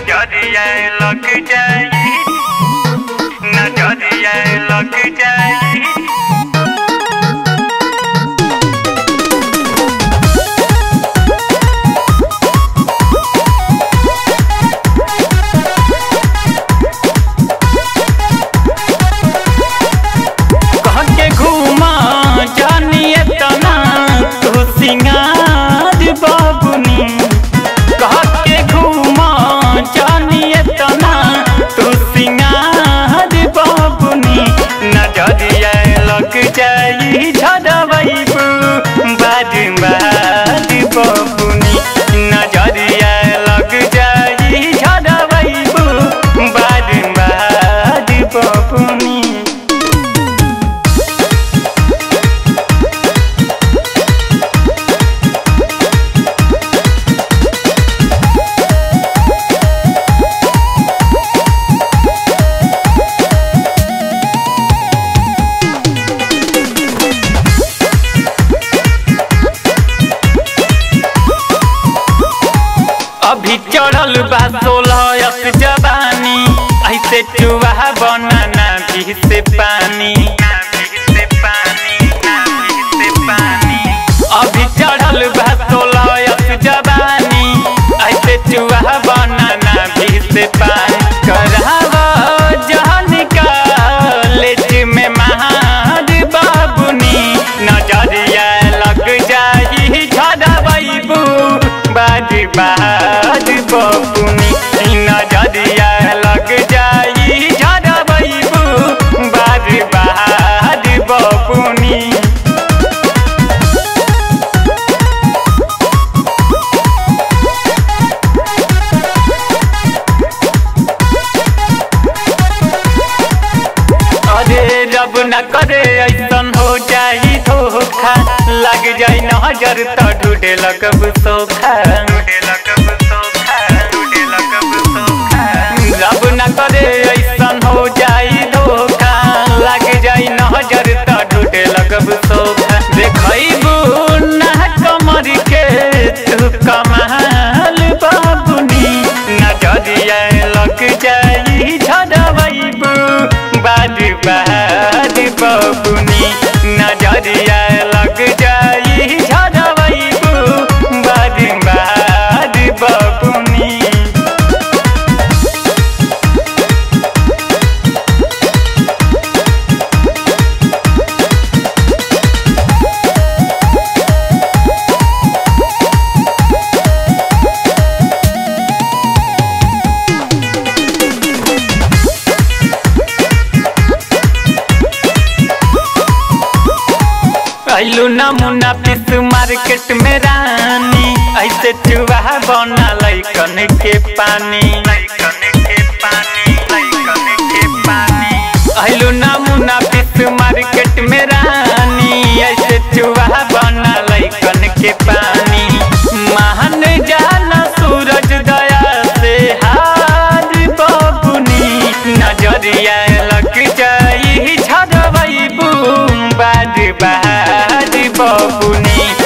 नजरिया लग जाई नजरिया लग जाई कह के घूमा जानिए तना तू सिंगार बाबुनी कह के घूमा जानिए तना तू सिंगार बाबुनी नजरिया लग जाई झड़बैबू बाद बाद बाबुनी नजरिया लग जाई झड़बैबू बाद बाद बाबुनी अभी चढ़ल बा सोलह अस जवानी ऐसे चुहा बनाना भी से पानी अभी चढ़ल बा सोलह अस जवानी ऐसे चुहा बनाना भी से पानी करावा जहन कॉलेज में महाद बाबुनी नजरिया लग जाई झड़बैबू बाद बाद बबुनी नजरिया लग जाई झड़बैबू बाद बाद बबुनी अरे रब न करे ऐसन हो जाई धोखा लग जाई नजर तो ढूंढे लगब सोखा रब न करे ऐसन हो जाई धोखा लग जाई नजर तो ढूंढे लगब सोखा देखैबू ना कमर के तू कमाल बाबुनी नजरिया लग जाई झड़बैबू बाद बाद बबुनी नजरिया लग जाई झड़बैबू बाद बाद बबुनी ऐलू नमूना पीस मार्केट में रानी ऐसे चुहा बना लैकन के पानी ऐलू नमूना पीस मार्केट में रानी ऐसे चुहा बना लैकन के पानी महान जाना सूरज दया से हार बबुनी नजरिया लग जाई झड़बैबू बाद बाद बबुनी